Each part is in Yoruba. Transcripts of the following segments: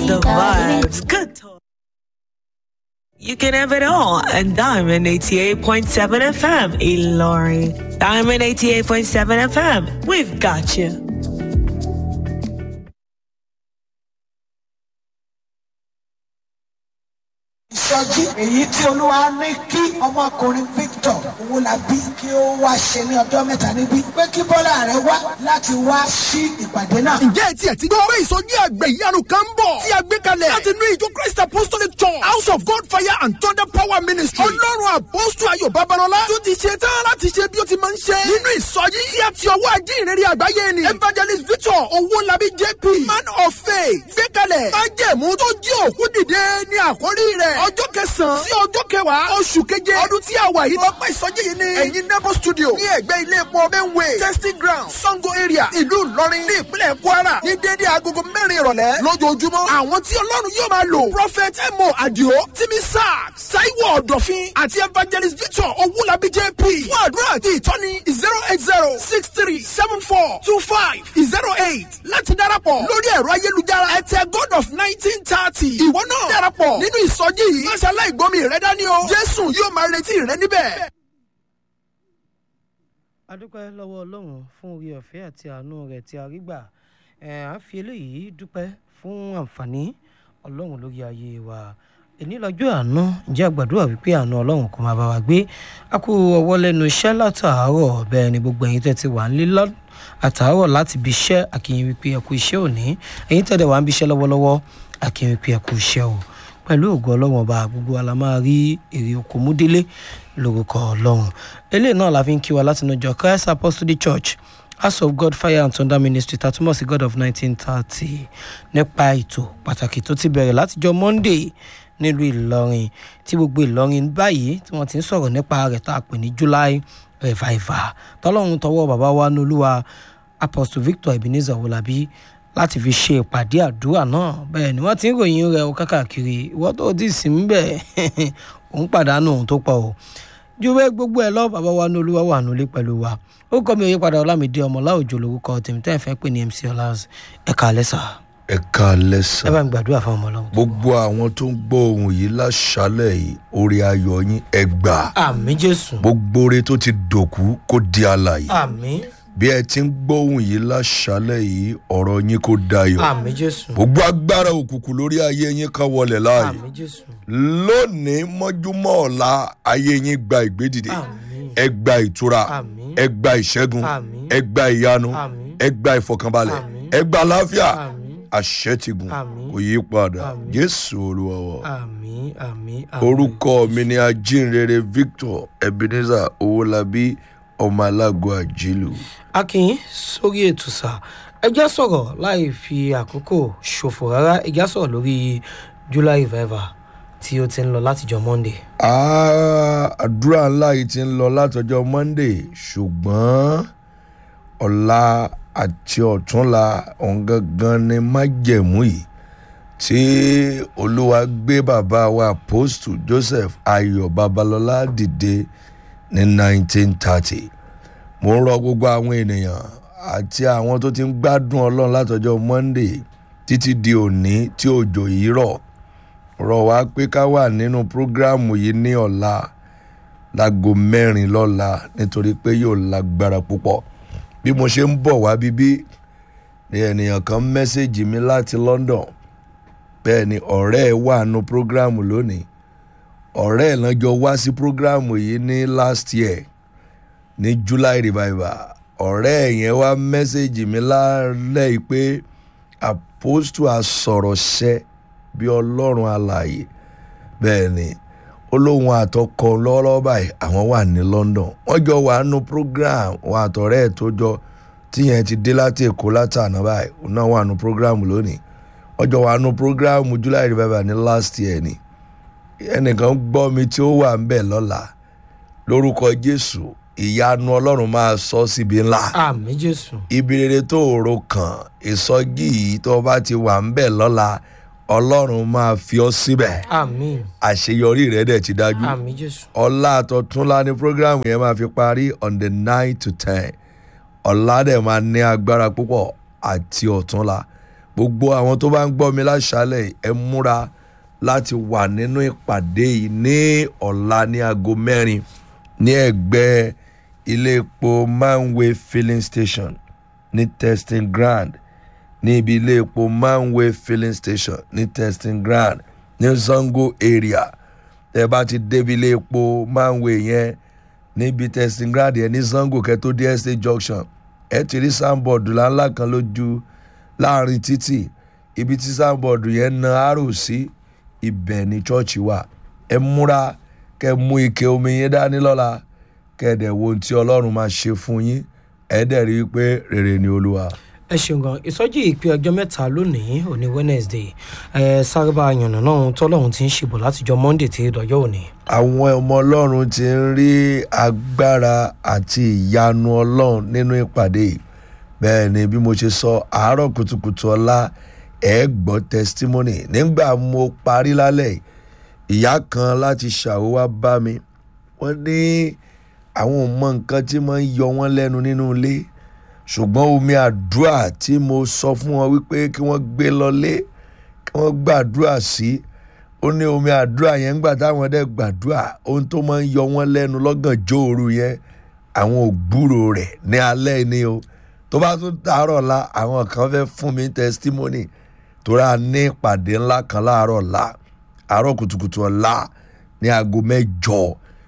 the vibes. Good talk. You can have it all and Diamond 88.7 FM, Ilori. Diamond 88.7 FM, we've got you. ìsọjí èyí tí olúwa ní kí ọmọkùnrin victor owólabí kí ó wá ṣe ní ọjọ́ mẹ́ta níbí pé kí bọ́lá rẹ wá láti wá sí ìpàdé náà. ǹjẹ́ ẹ tiẹ̀ ti gbọ́ pé ìsọjí àgbẹ̀ ìyanu kan ń bọ̀ tí a gbé kalẹ̀ láti inú ìjọ christ apostolic church house of god fire and thunder power ministry ọlọ́run àpọ́sù ayọ̀ babalọ́lá tó ti ṣe tán láti ṣe bí ó ti máa ń ṣe nínú ìsọjí tí a ti ọwọ́ ajé ìrere àgbáyé ni evangelist victor owólabí jp man of faith gbé kalẹ̀ májẹ̀mú tó jí òkú dìde ní àkórí rẹ̀ ọjọ́ kẹsàn-án sí ọjọ́ kẹwàá oṣù keje ọdún tí a wà yìí lọ́pọ̀ ìsọjí yìí ni ẹ̀yin nebo studio ní ẹ̀gbẹ́ ilé epo benway testing ground sango area ìlú ìlọrin ní ìpínlẹ̀ kwara ní dédé agogo mẹ́rin ìrọ̀lẹ́ lójoojúmọ́ àwọn tí ọlọ́run yóò máa lò prophet emo adio timi sack saiwo ọ̀dọ̀fin àti evangelist victor owulabi jp fún àdúrà àti ìtọ́ni zero eight zero six three seven four two five zero eight láti darapọ̀ lórí ẹ̀rọ ayélujára ẹ̀tẹ̀ god of nineteen thirty ìwọ náà darapọ̀ nínú ìsọjí yìí má ṣe aláìgbọ́mi rẹ dání o jésù yóò máa retí rẹ níbẹ̀. a dúpẹ́ lọ́wọ́ ọlọ́run fún orí ọ̀fẹ́ àti àánú rẹ̀ tí a rí gbà ẹ̀ à ń fi eléyìí dúpẹ́ fún àǹfààní ọlọ́run lórí ayé wa èní lọ́jọ́ àánú ǹjẹ́ àgbàdúrà wípé àánú ọlọ́run kò máa bá wa gbé a kú ọwọ́ lẹ́nu iṣẹ́ látàárọ̀ bẹ́ẹ̀ ni gbogbo ẹ̀yin tẹ́ ti wà ń lé lọ́ àtàárọ̀ láti bí iṣẹ́ àkìyìn wípé ẹ kú iṣẹ́ òní ẹ̀yin tẹ́ dẹ̀ wà ń bí iṣẹ́ lọ́wọ́lọ́wọ́ àkìyìn wípé ẹ kú iṣẹ́ o pẹ̀lú ògo ọlọ́run ọba gbogbo wa la máa rí èrè oko mú délé lórúkọ ọlọ́run eléyìí náà la fi ń kí wa láti nàjọ christ apostolic church house of god fire and thunder ministry tatumọ̀ sí god of nineteen thirty nípa ètò pàtàkì tó ti bẹ̀rẹ̀ látijọ́ monday nílùú ìlọrin tí gbogbo ìlọrin báyìí tí wọ́n ti ń sọ̀rọ̀ nípa rẹ̀ tá a pè ní july revival tọ́lọ́run tọwọ́ bàbá wa nolúwa apostle victor ebenezer wọlábí láti fi ṣe ìpàdé àdúrà náà bẹ́ẹ̀ ni wọ́n ti ń ròyìn rẹ̀ o kákàkiri ìwọ́n tó ti sìn ń bẹ̀ òun pàdánù òun tó pọ̀ o ju bẹ́ẹ̀ gbogbo ẹ̀ lọ bàbá wa ní olúwa wà nílé pẹ̀lú wa ó kọ́ mi òye padà ọlámídé ọmọ láwùjọ lórúkọ tèmi tẹ́ ẹ̀ fẹ́ pè ní mc ọlás ẹ̀ka alẹ́sà ẹ káalẹ́ sà ẹ bá mi gbàdúrà fún ọmọ ọlọ́run. gbogbo àwọn tó ń gbọ́ ohun yìí láṣálẹ̀ yìí orí ayọ̀ yín ẹ gbà àmì jésù gbogbo oore tó ti dòkú kó di alàyè àmì bí ẹ ti ń gbọ́ ohun yìí láṣálẹ̀ yìí ọ̀rọ̀ yín kó dayọ̀ àmì jésù gbogbo agbára òkùnkùn lórí ayé yín kan wọlé láàyè àmì jésù lónìí mọ́júmọ́ ọ̀la ayé yín gba ìgbédìde àmì ẹ gba ìtura àmì ẹ gba ìṣẹ́gun àmì ẹ gba ìyanu àmì ẹ gba ìfọkànbalẹ̀ Àmín. ẹ gba àlàáfíà àmì àṣẹ ti gùn Àmín. kò yí padà Àmín. jésù olúwa wa. àmì àmì àmì. orúkọ mi ni ajínrere victor ebenezer owólabí ọmọ alágo àjílù. akin sórí ètò sá ẹjẹ sọ̀rọ̀ láì fi àkókò ṣòfò rárá ẹjẹ sọ̀rọ̀ lórí july revival tí ó ti ń lọ látijọ́ monday. Ah, àdúrà ńlá yìí ti ń lọ látọjọ́ monday ṣùgbọ́n ọ̀la àti ọ̀túnla òun gangan ni májẹ̀mú yìí tí olúwa gbé bàbá wa apostle joseph ayọ̀ babalọ́lá dìde ní 1930 mo ń rọ gbogbo àwọn ènìyàn àti àwọn tó ti ń gbádùn ọlọ́run látọjọ́ monday títí di òní tí òjò yìí rọ̀ rọ̀ wá pé ká wà nínú prógráàmù yìí ní ọ̀la láago mẹ́rin lọ́la nítorí pé yóò lágbára púpọ̀ bí mo ṣe ń bọ̀ wá bíbí ni ènìyàn kan mẹ́sẹ̀gì mi láti london bẹ́ẹ̀ ni ọ̀rẹ́ ẹ̀ wà nínú prógráàmù lónìí ọ̀rẹ́ ẹ̀ lọ́jọ́ wá sí prógráàmù yìí ní last year ní july revival ọ̀rẹ́ ẹ̀ yẹn wá mẹ́sẹ̀gì mi lálẹ́ yìí pé apostle asọ̀rọ̀ ṣẹ́ bí ọlọ́run alààyè bẹ́ẹ̀ ni ó lóun àtọkọ lọ́wọ́lọ́wọ́ báyìí àwọn wà ní london wọ́n jọ wà nínú program wọn àtọ̀rẹ́ ẹ̀ tó jọ tíyẹn ti dé láti èkó látàná báyìí òun náà wà nínú program lónìí wọ́n jọ wà nínú program july revival ní last year ni ẹnìkan gbọ́ mi tí ó wà ń bẹ̀ lọ́la lórúkọ jésù ìyanu ọlọ́run máa sọ síbi ńlá àmì jésù ibi rere tó rò kàn ìsọjí yìí tó bá ti wà ń bẹ̀ lọ́la ọlọ́run máa fi ọ́ síbẹ̀ àmì àṣeyọrí rẹ̀ dẹ̀ ti dájú àmì jésù ọ̀la àtọ̀túnla ní program yẹn máa fi parí on the nine to ten ọ̀la dẹ̀ máa ní agbára púpọ̀ àti ọ̀túnla gbogbo àwọn tó bá ń gbọ́ mi láṣálẹ̀ yìí, ẹ múra láti wà nínú ìpàdé yìí ní ọ̀la ní aago mẹ́rin ní ẹ̀gbẹ́ ilé epo manway filling station ní testing ground ní ibi ilé epo manway filling station ní testing ground ní zango area tẹ bá ti débi ilé epo manway yẹn níbi testing ground yẹn ní zango kẹtó dé estate junction ẹ ti rí soundboard ńláńlá kan lójú láàrin títì ibi tí soundboard yẹn na arrow sí ibẹ̀ ní chọ́ọ̀chì wà ẹ múra kẹ mú ike omi yẹn dání lọ́la kẹ́ẹ̀dẹ̀ wo ohun tí ọlọ́run máa ṣe fún yín ẹ dẹ̀ rí i pé rere ni olúwa. ẹ ṣeun gan ìsọjí ìpè ọjọ́ mẹ́ta lónìí òní wednesday ẹ sáré bá yànnà náà tọ́lọ́run ti ń ṣìbò látijọ́ monday tí dọ̀jọ́ òní. àwọn ọmọ ọlọ́run ti ń rí agbára àti ìyanu ọlọ́run nínú ìpàdé yìí bẹ́ẹ̀ ni bí mo ṣe sọ àárọ̀ kùtùkùtù ọ̀la ẹ̀ gbọ́ testimony nígbà mo parí lálẹ́ yìí, ìyá kan láti ṣàwó wá bá mi wọ́n ní àwọn ò mọ nǹkan tí máa ń yọ wọ́n lẹ́nu nínú ilé ṣùgbọ́n omi àdúrà tí mo sọ fún wọn wípé kí wọ́n gbé lọlé kí wọ́n gbàdúrà sí ó ní omi àdúrà yẹn ńgbà táwọn dẹ̀ gbàdúrà ohun tó máa ń yọ wọ́n lẹ́nu lọ́gànjọ́ òru yẹn àwọn ò gbúrò rẹ̀ ní alẹ́ ni o tó bá tún tààrọ̀ la àwọn kan fẹ́ fún mi testimony torí a ní ìpàdé ńlá kan láàárọ̀ la àárọ̀ kùtùkùtù ọ̀la ní aago mẹ́jọ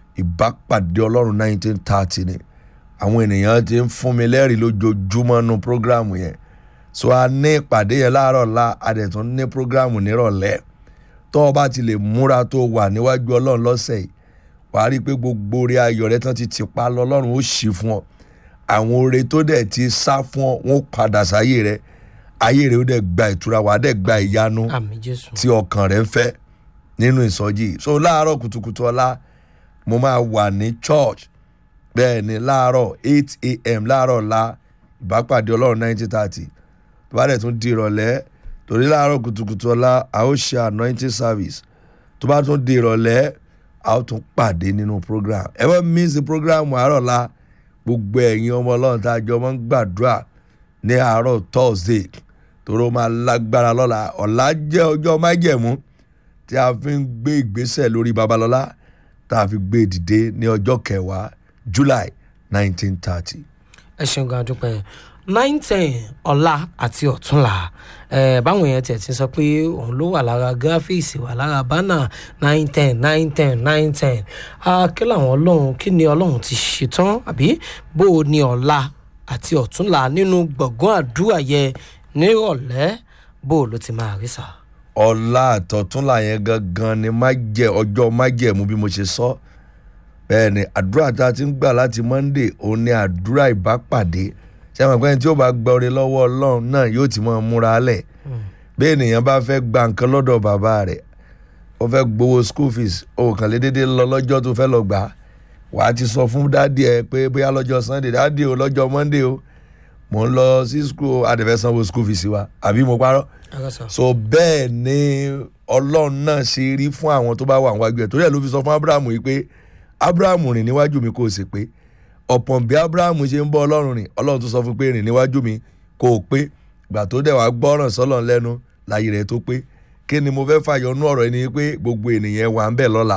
ìbápàdé ọlọ́run nineteen thirty ni àwọn ènìyàn ti ń fún mi lẹ́rìí lójoojúmọ́ nu programu yẹn so a ní ìpàdé yẹn láàárọ̀ la a dẹ̀ tún ní programu nírọ̀lẹ́ tó o bá ti lè múra tó o wà níwájú ọlọ́run lọ́sẹ̀ yìí wàá rí i pé gbogbo orí ayọ̀ rẹ tán ti ti pa lọ ọlọ́run ó ṣí fún ọ àwọn oore tó dẹ̀ ti sá fún ọ wọn ó padà sáyé rẹ ayé rẹ ó dẹ̀ gba ìtura wàá dẹ̀ gba ìyanu àmì jésù. tí ọkàn rẹ ń fẹ́ nínú ìsọjí yìí. so láàárọ̀ kùtùkùtù ọ̀la mo máa wà ní church bẹ́ẹ̀ ni láàárọ̀ eight a.m. láàárọ̀ la ìbápàdé ọlọ́run nineteen thirty tó bá dẹ̀ tún di ìrọ̀lẹ́ torí láàárọ̀ kùtùkùtù ọ̀la a ó ṣe anointing service tó bá tún di ìrọ̀lẹ́ a ó tún pàdé nínú program ẹ bá miss the program àárọ̀ la gbogbo ẹ̀yin ọmọ ọlọ́run tá a jọ máa ń gbàdúrà ní àárọ̀ thursday tóró máa lágbára lọ́la ọ̀la jẹ́ ọjọ́ májẹ̀mú tí a fi ń gbé ìgbésẹ̀ lórí babalọ́lá tá a fi gbé dìde ní ọjọ́ kẹwàá july nineteen thirty. ẹ ṣeun gan adúpẹ́ nine ten ọ̀la àti ọ̀túnla ẹ̀ báwọn èèyàn tiẹ̀ ti sọ pé òun ló wà lára gíráfíìsì wà lára bánà nine ten nine ten nine ten kí làwọn ọlọ́run kí ni ọlọ́run ti ṣetán àbí bó o ní ọ̀la àti ọ̀túnla nínú gbọ̀ngàn àdúrà yẹ nírọ̀lẹ́ bó o ló ti máa rí sà. ọ̀la àtọ̀túnla yẹn gangan ni májẹ̀ ọjọ́ májẹ̀mú bí mo ṣe sọ bẹ́ẹ̀ ni àdúrà tá a ti ń gbà láti monday òun ni àdúrà ìbápàdé ṣé àwọn àgbẹ̀yìn tí ó bá gba oore lọ́wọ́ ọlọ́run náà yóò ti máa múra lẹ̀ bí ènìyàn bá fẹ́ gba nǹkan lọ́dọ̀ bàbá rẹ̀ ó fẹ́ gbowó school fees ó kàn lé déédéé lọ lọ́jọ́ tó fẹ́ lọ gbà á wà á ti sọ fún dádì ẹ pé bóyá lọ́jọ́ sunday dádì o lọ́jọ́ monday o mò ń lọ sí school adẹ̀fẹ́ sanwó school fees wa àbí mo parọ́ so bẹ́ẹ̀ ni ọlọ́run náà ṣe rí fún àwọn tó bá wà níwájú ẹ̀ torí ẹ̀ ló fi sọ fún abrahamu yìí pé abrahamu rìn níwájú mi kó o sì pé ọ̀pọ̀n bí abrahamu ṣe ń bọ́ ọlọ́run rìn ọlọ́run tó sọ fún pé rìn níwájú mi kó o pé ìgbà tó dẹ̀ wá gbọ́ràn sọ́lọ́run lẹ́nu láyé rẹ̀ tó pé kí ni mo fẹ́ fàyọnú ọ̀rọ̀ ẹni pé gbogbo ènìyàn wà ń bẹ̀ lọ́la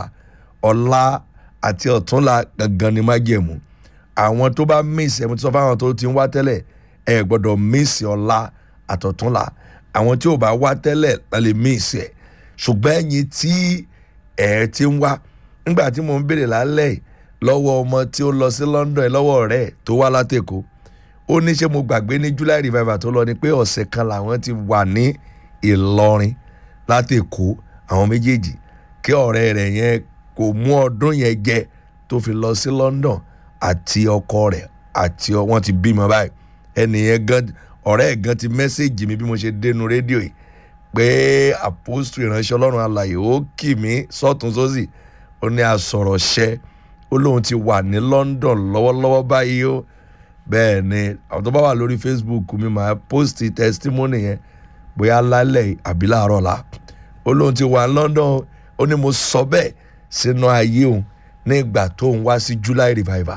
ọ̀la àti ọ̀túnla gangan ni má jẹ̀mú àwọn tó bá miss ẹ̀ mo ti sọ fáwọn tó ti ń wá tẹ́lẹ̀ ẹ̀ gbọ́dọ̀ miss ọ̀la àtọ̀túnla àwọn tí ò bá wá tẹ́lẹ̀ la lè miss ẹ̀ ṣùgbọ́n ẹ̀yin tí ẹ̀ ti ń wá nígbà tí mo ń béèrè lálẹ́ lọ́wọ́ ọmọ tí ó lọ sí London lọ́wọ́ rẹ̀ tó wá látẹ̀kọ́ ó ní ṣé mo gbàgbé ní July revival tó lọ ni pé ọ̀sẹ̀ kan làwọn ti wà ní Ìlọrin látẹ̀kọ́ àwọn méjèèjì kí ọ̀rẹ́ rẹ̀ yẹn kò mú ọdún yẹn jẹ tó fi lọ sí London àti ọkọ rẹ̀ àti wọn ti bímọ báyìí ẹnìyẹn gan ọ̀rẹ́ ẹ̀ gan ti mẹ́sẹ̀gì mi bí mo ṣe dénú rédíò yìí pé àpòstù ìránṣẹ́ Ọlọ́run alàyè ó kì mí sọ́tún sósì ó ní asọ̀rọ̀ ṣẹ́ ó lóun ti wà ní London lọ́wọ́lọ́wọ́ báyìí ó bẹ́ẹ̀ ni àwọn tó bá wà lórí Facebook mi máa post testimony yẹn bóyá lálẹ́ àbí láàárọ̀ la ó lóun ti wà ní London ó ní mo sọ bẹ́ẹ̀ sínú ayé òun nígbà tó ń wá sí July revival